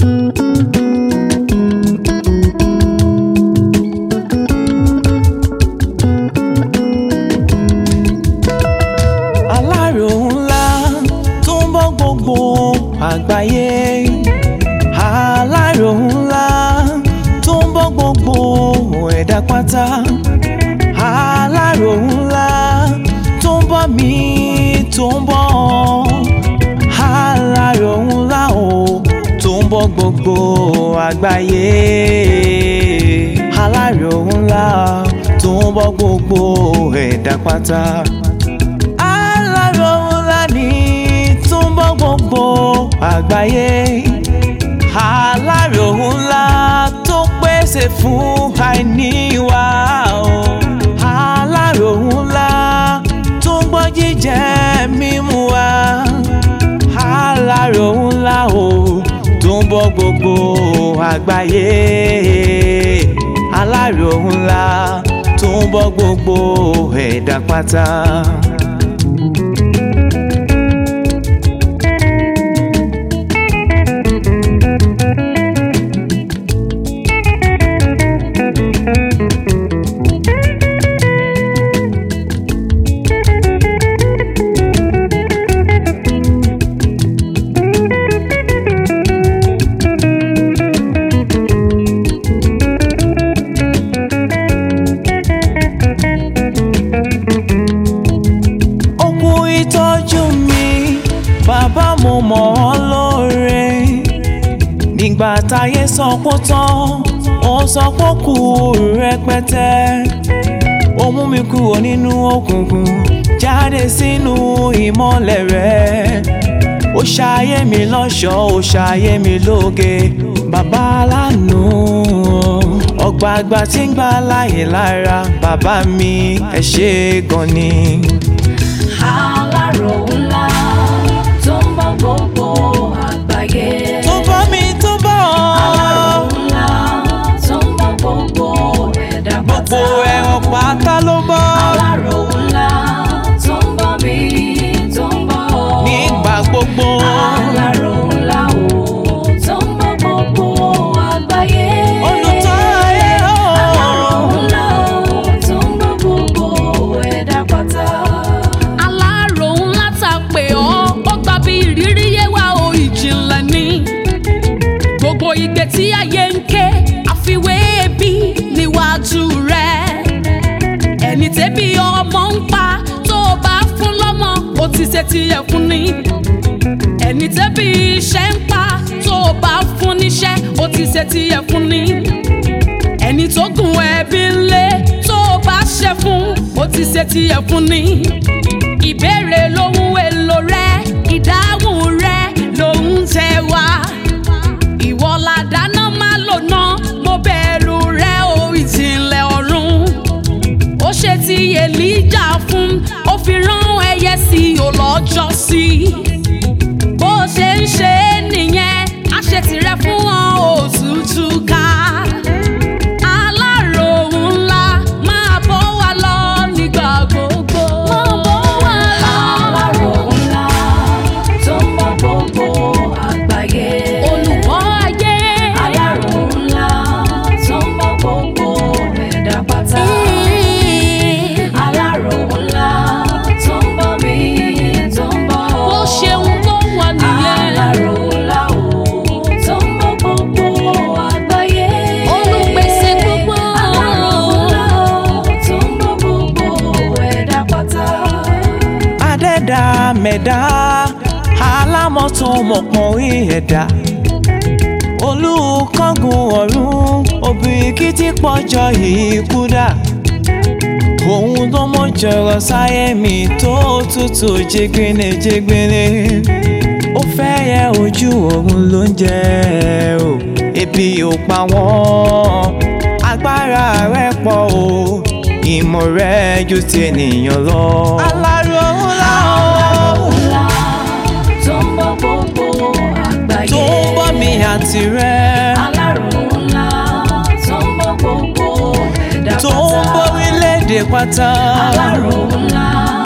alárò ńlá tó ń bọ́ gbogbo àgbáyé alárò ńlá tó ń bọ́ gbogbo ẹ̀dá pátá alárò ńlá tó ń bọ́ mi tó ń bọ́ alárò ńlá o tó ń bọ́ gbogbo àgbáyé alárò ńlá tó ń bọ́ gbogbo ẹ̀dá pátá alárò ńlá ni tó ń bọ́ gbogbo àgbáyé alárò ńlá tó pèsè fún àìní wa o alárò ńlá tó ń gbọ́ jíjẹ mímu wa alárò ńlá o tó ń bọ́ gbogbo àgbáyé alárò ńlá tó ń bọ́ gbogbo ẹ̀dá pátá. ó kú ìtọ́jú mi bàbá mo mọ̀ ọ́ lóore nígbà táyé sọ pé ó tán ó sọ pé ó kù rẹpẹtẹ ó mú mi kúrò nínú òkùnkùn jáde sínú ìmọ́lẹ̀ rẹ̀ ó ṣayé mi lọ́ṣọ̀ọ́ ó ṣayé mi lóge bàbá aláàánú ọgbà àgbà tí ń gbà láyè lára bàbá mi ẹ ṣé gan ni. alárò ńlá tó ń bọ́ gbogbo àgbáyé. tó bọ́ mi tó bọ́ alárò ńlá tó ń bọ́ gbogbo ẹ̀dá gbogbo pátá. ẹran pátá ló bọ́ alárò ńlá tó ń bọ́ mi tó ń bọ́ ọ. nígbà gbogbo alárò ńlá o tó ń bọ́ gbogbo àgbáyé. olùtọ́ ayé o. alárò ńlá o tó ń bọ́ gbogbo ẹ̀dá pátá. alárò ńlá ta pé ọ́ ó gba bí ìrírí yé wa o ìjìnlẹ̀ ni gbogbo igbe tí ayé ń ké àfiwé bí níwájú rẹ̀ ẹni tẹ́bí ọmọ ń pa tó o bá fún lọ́mọ ó ti ṣe tiẹ̀ fún ni ẹni tẹ́bí iṣẹ́ ń pa tó o bá fún níṣẹ́ ó ti ṣe tiẹ̀ fún ni ẹni tó gùn ẹbí ńlé tó o bá ṣe fún ó ti ṣe tiẹ̀ fún ni ìbéèrè lóhun èlò rẹ ìdáhùn rẹ lòun tẹ wá ìwọ làdáná má lò ná mo bẹ̀rù rẹ o ìjìnlẹ̀ ọ̀run ó ṣe ti èlíjà fún ó fi rán ẹyẹ sí i ò lọ́jọ́ sí i bó ṣe ń ṣe é nìyẹn á ṣe tirẹ̀ fún wọn òtútù ká alárò ńlá máa bọ́ wa lọ nígbà gbogbo. máa bọ́ wa lọ. alárò ńlá tó ń bọ́ gbogbo àgbáyé. olùkọ́ ayé. alárò ńlá tó ń bọ́ gbogbo ẹ̀dá pátá. alárò ńlá tó ń bọ́ mi tó ń bọ́ ọ. bó ṣeun tó wà nìyẹn. alárò ńlá o tó ń bọ́ gbogbo àgbáyé. Olùpèsè gbogbo. alárò ńlá tó ń bọ́ gbogbo ẹ̀dá pátá. adẹ́dá mẹ̀dá alámọ̀tò mọ̀pọ̀rí ẹ̀dá olùkọ́gun ọ̀run òbíríkìtì pọ̀jọ́ ikú dà òun tó mọ̀jọ̀rọ̀ sáyé mi tó tutù jigbine jigbine ó fẹ́ yẹ ojú òun ló ń jẹ o ebi ò pa wọ́n agbára rẹ̀ pọ̀ o ìmọ̀ rẹ̀ ju ti ènìyàn lọ. alárò ńlá o ńlá tó ń bọ́ gbogbo àgbáyé. tó ń bọ́ mi àti rẹ̀ alárò ńlá tó ń bọ́ gbogbo ẹ̀dá tó ń pátá. bọ́ orílẹ̀-èdè pátá. alárò ńlá